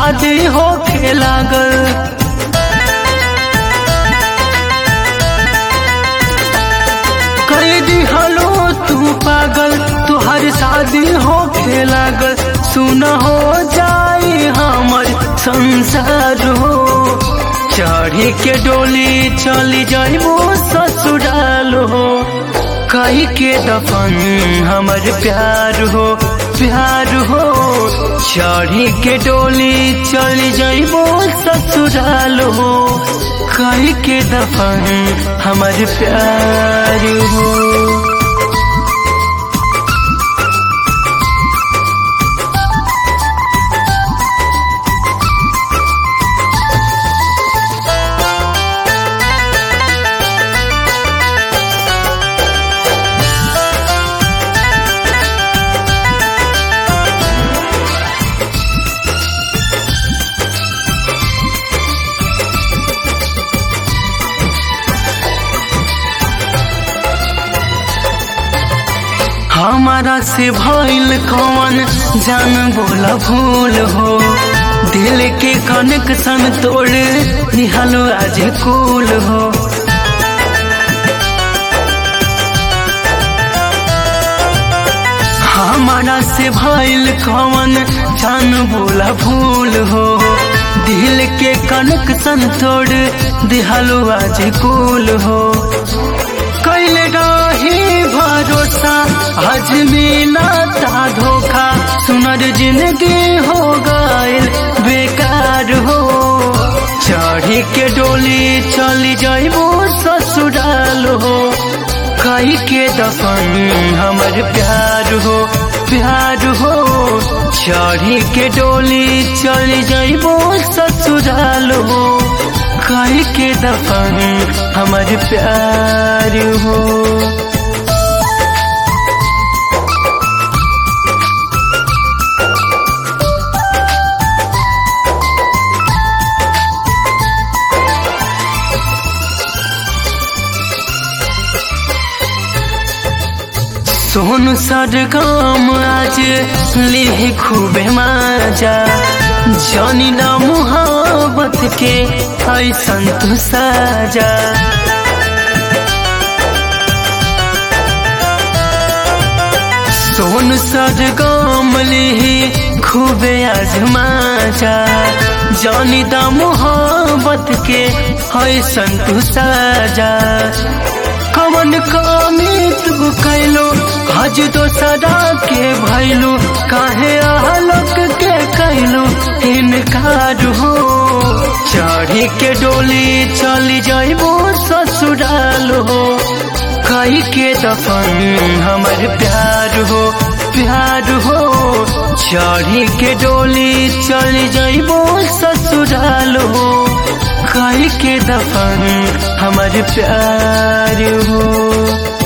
शादी होखे लागल कर दिहलो तू पागल तुहर शादी होखे लागल सुन हो जाई हमर संसार हो चढ़ी के डोली चली जाइबो ससुराल हो कही के दफन हमर प्यार हो प्यार हो चढ़ी के डोली चली जाइबो ससुराल हो कही के दफन हमर प्यार हो हमारा से भइल कौन जान बोला भूल हो दिल के कनेक्शन तोड़ निहलो आज कूल हो हमारा से भइल कौन जान बोला भूल हो दिल के कनेक्शन तोड़ दिहलो आज कूल हो कैले रही भरोसा आज मिलता धोखा सुनर जिंदगी हो गइल बेकार हो चढ़ी के डोली चली जाइबो ससुराल हो कही के दफन हमर प्यार हो प्यार हो चढ़ी के डोली चली जाइबो ससुराल हो कही के दफन हमर प्यार हो सोन सरगम आज ले खूबे मजा जानी ना मुहब्बत के ऐसन तू साजा सोन सरगम ले खूबे आजमाजा जानी दा मोहब्बत के ऐसन तू साजा कवन कमी तू कैलो हज तो सदा के भैलू काहे आहलक के कैलू इनकार हो चढ़ी के डोली चली जाइबो ससुराल हो कही के दफन हमर प्यार हो प्यार हो चढ़ी के डोली चली जाइबो ससुराल हो कही के दफन हमर प्यार हो